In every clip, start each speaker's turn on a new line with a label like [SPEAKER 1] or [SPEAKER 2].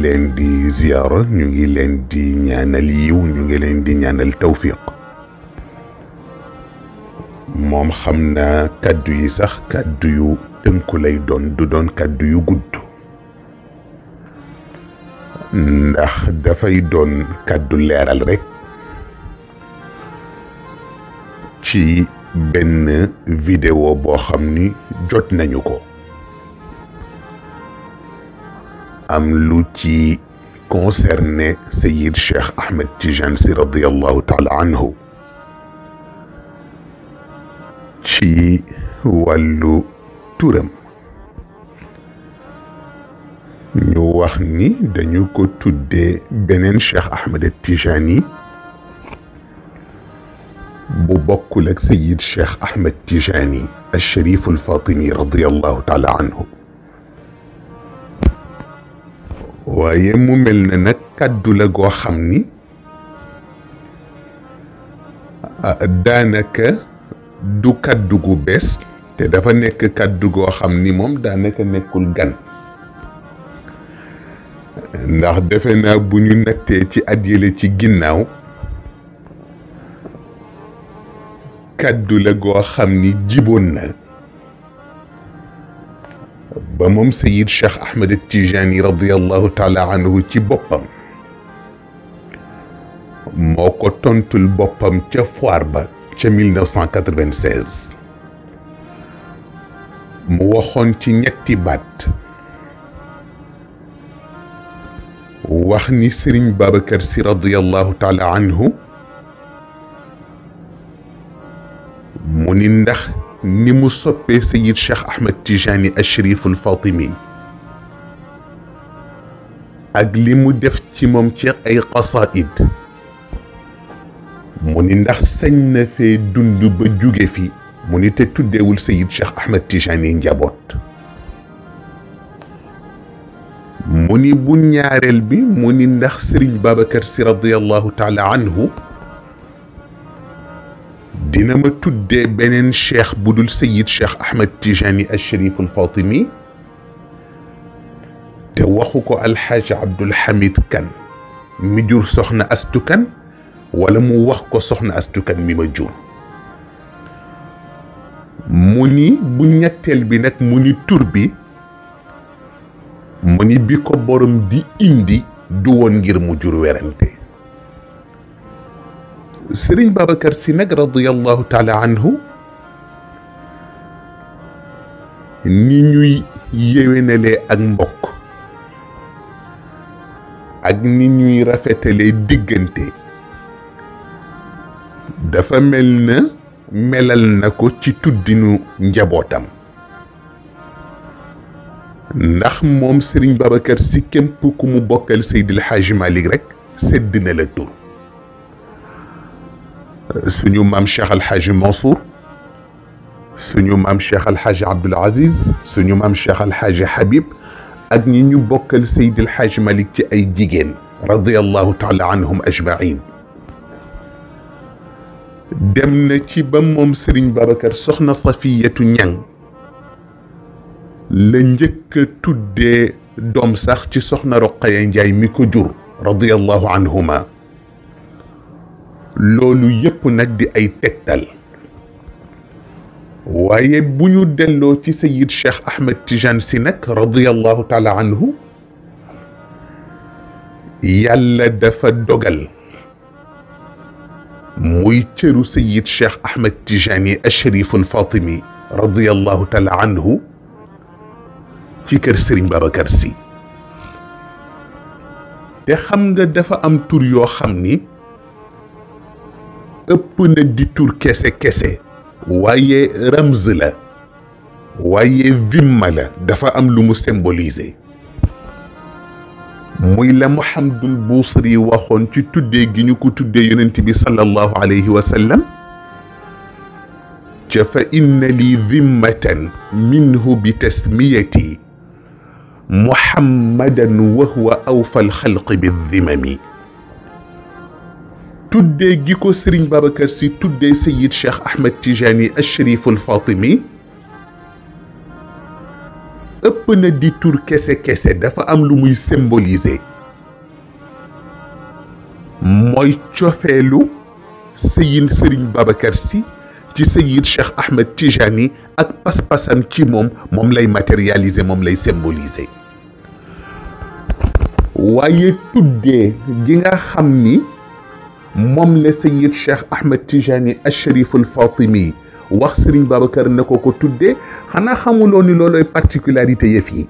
[SPEAKER 1] leen di ziyaara ñu ngi leen di ñaanal yiw ñu ngi leen di ñaanal tawfiq moom xam naa kàddu yi sax kàddu yu tënku lay doon du doon kàddu yu gudd ndax dafay doon kàddu leeral rekk ci benn vidéo boo xam ni jot nañu ko am lu ci concerné Sayid Cheikh Ahmed Tijane si radiallahu taala anhu ci wàllu turam ñu wax ni dañu ko tuddee beneen Cheikh Ahmed Tijani bu bokkul ak Sayid Cheikh Ahmed Tijani al Sharif al Fatimi radiallahu taala anhu waaye mu mel na nag kàddu la goo xam ni daanaka du kàddu gu bees te dafa nekk kàddu goo xam ni moom daanaka nekkul gan ndax defe naa bu ñu nattee ci at yële ci ginnaaw kàddu la goo xam ni jiboon na ba moom Sayid Cheikh Ahmed Tijani radiallahu taala anhu ci boppam moo ko tontul boppam ca foire ba ca 1996 mu waxoon ci ñetti baat wax ni Sëriñ Babacar Si radiallahu taala anhu mu ni ndax ni mu soppee Sayid Cheikh Ahmed Tijani al Sharif al Fatimi ak li mu def ci moom ci ay qasaid mu ni ndax sañ na fee dund ba jóge fi mu ni te tuddeewul Sayid Cheikh Ahmed Tijani njaboot mu ni bu ñaareel bi mu ni ndax Sëriñ Babacar Si radiallahu taala anhu dina ma tuddee beneen cheikh bu dul Sayid Cheikh Ahmed Tijani al Sharif al Fatimi te waxu ko alxaaji Abdul Hamid Kan mi jur soxna Astu Kan wala mu wax ko soxna Astu Kan mi ma jur mu ni bu ñetteel bi nag mu ni tur bi mu ni bi ko borom di indi du woon ngir mu jur werante sëriñ Babacar si nag radiallahu taala anhu ni ñuy yéwénalee ak mbokk ak ni ñuy rafetalee diggante dafa mel na melal na ko ci tuddinu njabootam ndax moom sëriñ Babacar si képp ku mu bokkal Seydil Hadji Malick rek sedd na la tur suñu maam Cheikh Al Hadj Mansour suñu maam Cheikh Al Hadj Abdoul Aziz suñu maam Cheikh Al Hadj Habib ak ñi ñu bokkal Seydi El Hadj Malick ci ay jigéen radiyallahu taala anhum ajmain dem na ci ba moom Serigne Babacar soxna Safiyatu Ñang la njëkk a tuddee doom sax ci soxna Roqaya Njaay mi ko jur radiyallahu anhuma loolu yépp nag di ay tegtal waaye bu ñu delloo ci sayid cheikh ahmed tijane si nag radiallahu taala anhu yàlla dafa dogal muy cëru sayid cheikh ahmed tijani asharif alfatimi radiallahu taala anhu ci kër sëriñ babacar si te xam nga dafa am tur yoo xam ni ëpp na di tur kese kese waaye ramz la waaye vimma la dafa am lu mu symboliser muy la Muhammadul Buusiri waxoon ci tuddee gi ñu ko tuddee yonent bi sallallahu alayhi wa sallam ca fa inna li dimmatan minhu bi tasmiyati muhammadan wa huwa awfa alxalqi bi dimami tuddee gi ko Sëriñ Babacar Si tuddee Sayid Cheikh Ahmed Tijani Asharif Alfatimi ëpp na di tur kese kese dafa am lu muy symboliser mooy cofeelu sëyin sëriñ Babacar si ci sëyid Cheikh Ahmed Tijani ak pas-pasam ci moom moom lay matérialiser moom lay symboliser waaye tuddee gi nga xam ni moom la sëyid Cheikh Ahmed Tijani al-Sharif al-Fatimi wax sëriñ Babacar ne ko ko tuddee xanaa xamuloo ni looloy particularité yëf yi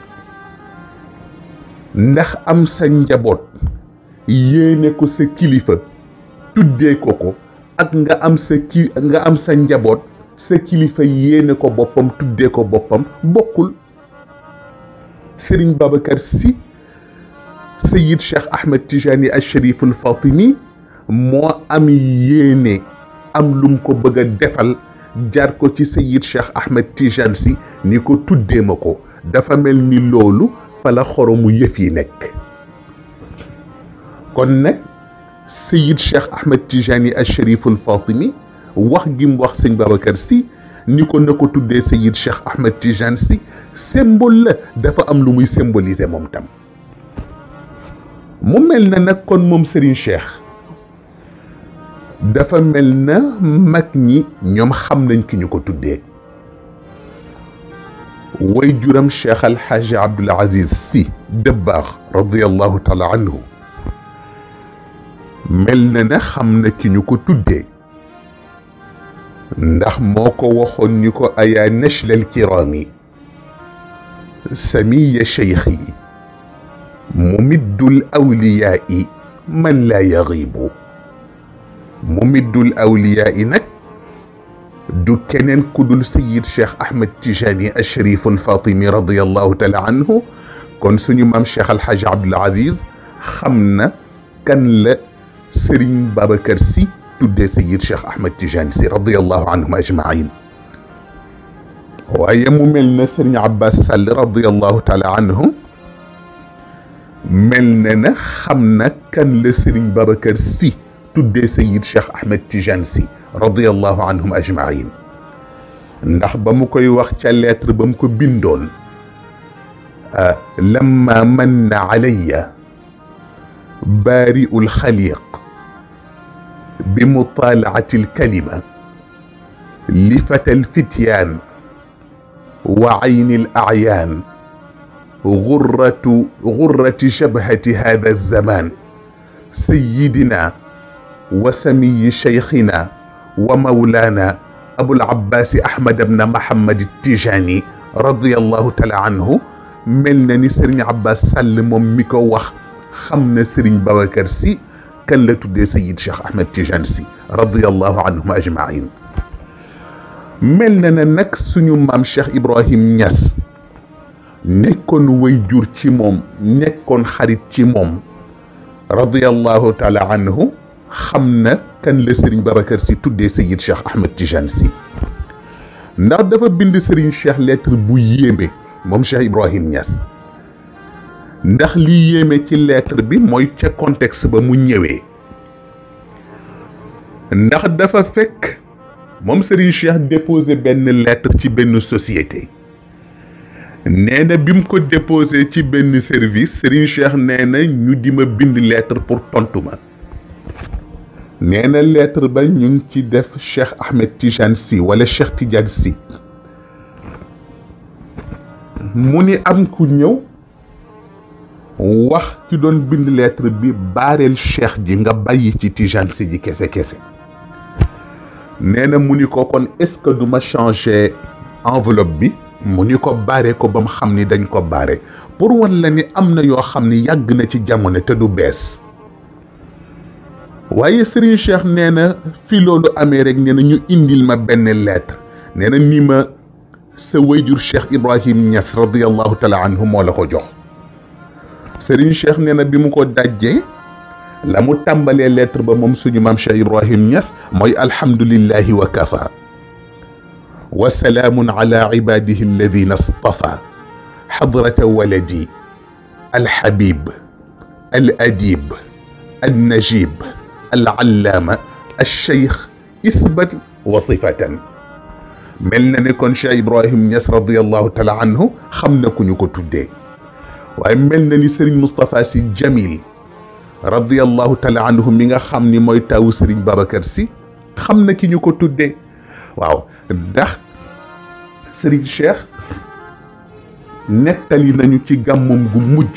[SPEAKER 1] ndax am sa njaboot yéene ko sa kilifa tuddee ko ko ak nga am sa ki nga am sa njaboot sa kilifa yéene ko boppam tuddee ko boppam bokkul Serigne Babacar Sy Seyid Cheikh Ahmed Tijani al Sharif al Fatimi moo am yéene am lum ko bëgg a defal jaar ko ci Seyid Cheikh Ahmed Tijani si ni ko tuddee ma ko dafa mel ni loolu fa la xoromu yëf yi nekk kon nag Seyid Cheikh Ahmed Tijani al Sharif al Fatimi wax gi mu wax sëñ Babacar Sy ni ko na ko tuddee Seyid Cheikh Ahmed Tijani Sy symbole la dafa am lu muy symboliser moom tam mu mel na nag kon moom Serigne Cheikh dafa mel na mag ñi ñoom xam nañ ki ñu ko tuddee way juram Cheikh Al Hadj Abdoul Aziz Sy Dabakh radiyallahu taala anhu mel na ne xam na ki ñu ko tuddee ndax moo ko waxoon ni ko ayaa nachla alkiraami samiya cheikhi mumiddu alawliyaai man laa yagiibu mumiddu alawliyaai nag du keneen ku dul sayid cheikh ahmed tijani alsharif alfatimi radiallahu taala anhu kon suñu maam cheikh alhaj abdul aziz xam na kan la sëriñ babacar si tuddee sayid cheikh ahmed tijani si radiallahu anhum ajmain waaye mu mel na sëriñ abbas sall radiallahu taala anhu mel na na xam na kan la sëriñ babacar si tuddee sayid cheikh ahmed tijani si radiallahu anhum ajmain ndax ba mu koy wax ca lettre ba mu ko bindoon lamma manna alayya baari'u lxaliq bi mutalaati alkalima li fata alfityaan wa ayni alacyaan غرة غرة شبهة هذا الزمان سيدنا وسمي شيخنا ومولانا أبو العباس أحمد بن محمد التيجاني رضي الله تعالى عنه ملنا ني سيرن عباس سال موم ميكو واخ خمنا سيرن بابكر سي كان لا تودي سيد شيخ احمد تيجان سي رضي الله عنهم اجمعين ملنا نك سونو مام شيخ ابراهيم نياس nekkoon way jur ci moom nekkoon xarit ci moom radiallahu taala anhu xam na kan la sëriñ babacar si tuddee sayid cheikh ahmed tijane si ndax dafa bind sëriñ cheikh lettre bu yéeme moom cheikh ibrahim Niass ndax li yéeme ci lettre bi mooy ca contexte ba mu ñëwee ndax dafa fekk moom sëriñ cheikh déposé benn lettre ci benn société nee na bi mu ko déposé ci benn service Serigne Cheikh nee na ñu di ma bind lettre pour tontu ma nee na lettre ba ñu ngi ci def Cheikh Ahmed Tijane Sy wala Cheikh Tidiane Sy mu ni am ku ñëw wax ci doon bind lettre bi baareel Cheikh ji nga bàyyi ci Tijane Sy ji kese kese nee na mu ni ko kon est-ce que du ma changer enveloppe bi. mu ni ko baare ko ba mu xam ni dañ ko baare pour wan la ni am na yoo xam ni yàgg na ci jamono te du bees waaye Serigne Cheikh nee na fi loolu amee rek nee na ñu indil ma benn lettre nee na ni ma sa wayjur Cheikh Ibrahim Niass radiallahu taala anhu moo la ko jox Serigne Cheikh nee na bi mu ko dajjee la mu tàmbalee lettre ba moom suñu maam Cheikh Ibrahim Niass mooy alhamdulillahi wa kafa وسلام على عباده الذين اصطفى حضرة ولدي الحبيب الأديب النجيب العلامة الشيخ اسما وصفة ملنا نكون شيخ إبراهيم نياس رضي الله تعالى عنه خمنا كن يكو تدي waaye mel na ni Serigne Moustapha Sy Jamil radiyallahu taala anhu mi nga xam ni mooy tawu Serigne Babacar Sy xam na ki ñu ko tuddee waaw ndax Serigne Cheikh nettali nañu ci gàmmum gu mujj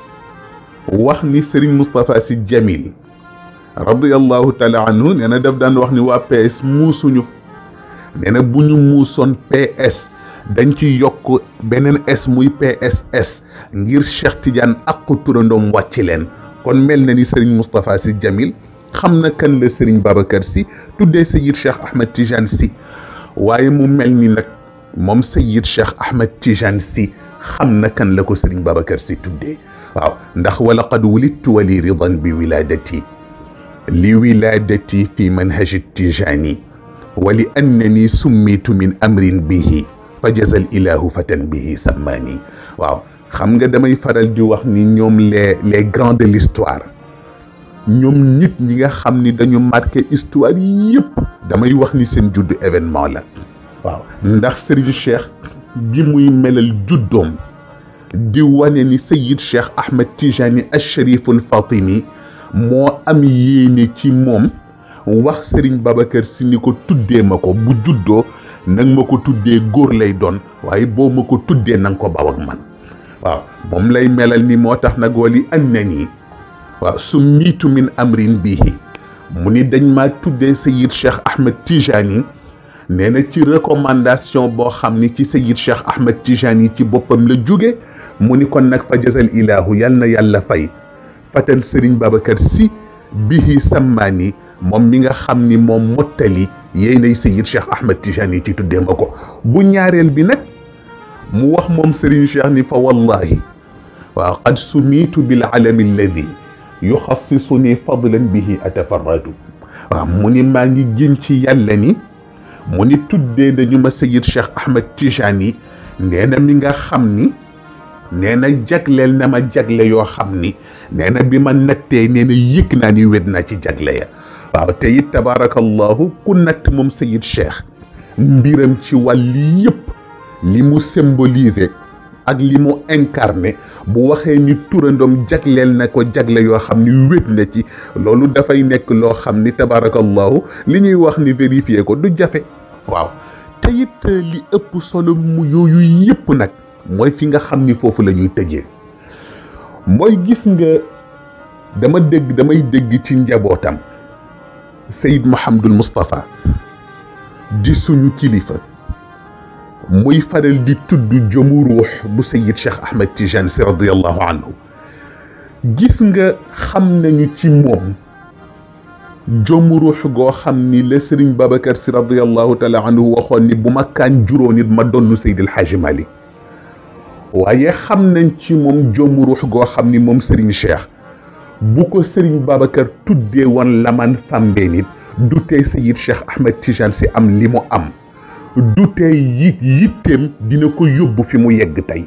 [SPEAKER 1] wax ni Serigne Moustapha Sy Jamil radiyallahu taala anhu nee na daf daan wax ni waa PS muusuñu nee na bu ñu muusoon PS dañ ci yokk beneen S muy PSS ngir Cheikh Tidiane ak turandoom wàcc leen kon mel na ni Serigne Moustapha Sy Jamil xam na kan la Serigne Babacar Sy tuddee Seyid Cheikh Ahmed Tidiane Sy waaye mu mel ni nag moom Seyid Cheikh Ahmed Tidiane Sy xam na kan la ko Serigne Babacar Sy tuddee waaw ndax wala qad wulidtu wa li ridan bi wiladati li wiladati fi manhaji tijani wa li annani summitu min amrin bihi fa jazal ilahu fatan bihi sammaani waaw xam nga damay faral di wax ni ñoom les les grands de l'histoire ñoom nit ñi nga xam ni dañu marqué histoire yëpp damay wax ni seen juddu événement la waaw ndax Serigne Cheikh gi muy melal juddoom di wane ni Seyid Cheikh Ahmed Tijani Al-Shariful Fatimi moo am yéene ci moom wax Serigne Babacar Sy ni ko tuddee ma ko bu juddoo nag ma ko tuddee góor lay doon waaye boo ma ko tuddee na nga ko baw ak man waaw moom lay melal ni moo tax nag wali an na nii waaw su miitu min amrin bihi mu ni dañ maa tuddee Seyid Cheikh Ahmed Tijani nee na ci recommandation boo xam ni ci Seyid Cheikh Ahmed Tijani ci boppam la jóge mu ni kon nag fa jazal ilahu yal na yàlla fay fatan Serigne Babacar Sy bihi sammaani moom mi nga xam ni moom mottali yéenay Seyid Cheikh Ahmed Tijani ci tuddee ma ko bu ñaareel bi nag mu wax moom Serigne Cheikh ni fa wallahi waaw qad sumiitu bil alami alladi yuxassisuni fadlan bihi atafarradu waaw mu ni maa ngi gën ci yàlla ni mu ni tuddee dañu ma Seyid Cheikh Ahmed Tijani nee na mi nga xam ni nee na jagleel na ma jagle yoo xam ni nee na bi ma nattee nee na yëg naa ni wét naa ci jagle ya waaw te it tabaarakallahu ku natt moom Seyid Cheikh mbiram ci wàlli yëpp li mu symboliser ak li mu incarné bu waxee ni turandoom jagleel na ko jagle yoo xam ni wét na ci loolu dafay nekk loo xam ni tabaarakallahu li ñuy wax ni vérifier ko du jafe waaw te it li ëpp solo mu yooyu yëpp nag mooy fi nga xam ni foofu la ñuy tëjee mooy gis nga dama dégg damay dégg ci njabootam Seyd Mouhamadul Moustapha di suñu kilifa muy faral di tudd jëmu ruux bu Seyid Cheikh Ahmed Tijane si radiyallahu anhu gis nga xam nañu ci moom jëmu ruux goo xam ni la Serigne Babacar si radiyallahu taala anhu waxoon ni bu ma kaan juróon nit ma donnu Seydil Hadji Malick waaye xam nañ ci moom jëmu ruux goo xam ni moom Serigne Cheikh bu ko Serigne Babacar tuddee woon laman fambee nit du tey Seyid Cheikh Ahmed Tijane si am li mu am du tey yit yitteem dina ko yóbbu fi mu yegg tey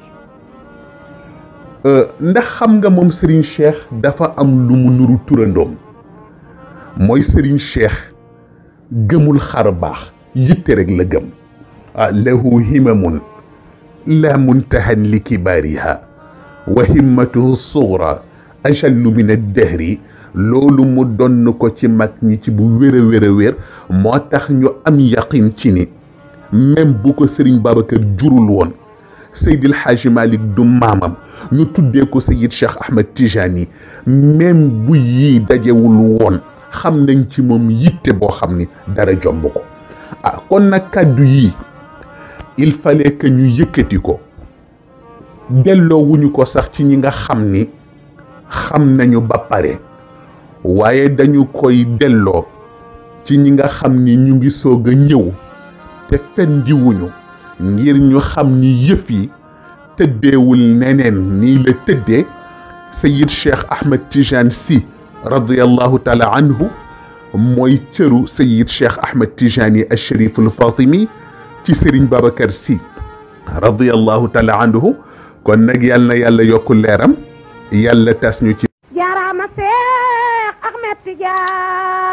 [SPEAKER 1] ndax xam nga moom Serigne Cheikh dafa am lu mu nuru turandoom mooy Serigne Cheikh gëmul xar baax yitte rek la gëm ah lahu himamun la muntahan li kibaariha wa himmatuhu sugra ajallu min addahri loolu mu donn ko ci mag ñi ci bu wér a wér a wér moo tax ñu am yaqin ci ni même bu ko Serigne Babacar jurul woon Seydil Hadji Malick du maamam ñu tuddee ko Seyid Cheikh Ahmed Tijani même bu yii dajewul woon xam nañ ci moom yitte boo xam ni dara jomb ko ah kon nag kàddu yii il fallait que ñu yëkkati ko delloo wuñu ko sax ci ñi nga xam ni xam nañu ba pare waaye dañu koy delloo ci ñi nga xam ni ñu ngi soog a ñëw te fendiwuñu ngir ñu xam ni yëf yi tëddeewul neneen nii la tëddee Seyid Cheikh Ahmed Tijane Sy radiyallahu taala anhu mooy cëru Seyid Cheikh Ahmed Tijani al-Sharif al-Fatimi ci Serigne Babacar Sy radiyallahu taala anhu kon nag yal na yàlla yokku leeram yàlla tas ñu ci
[SPEAKER 2] jaaraama Seex Ahmed Tijaan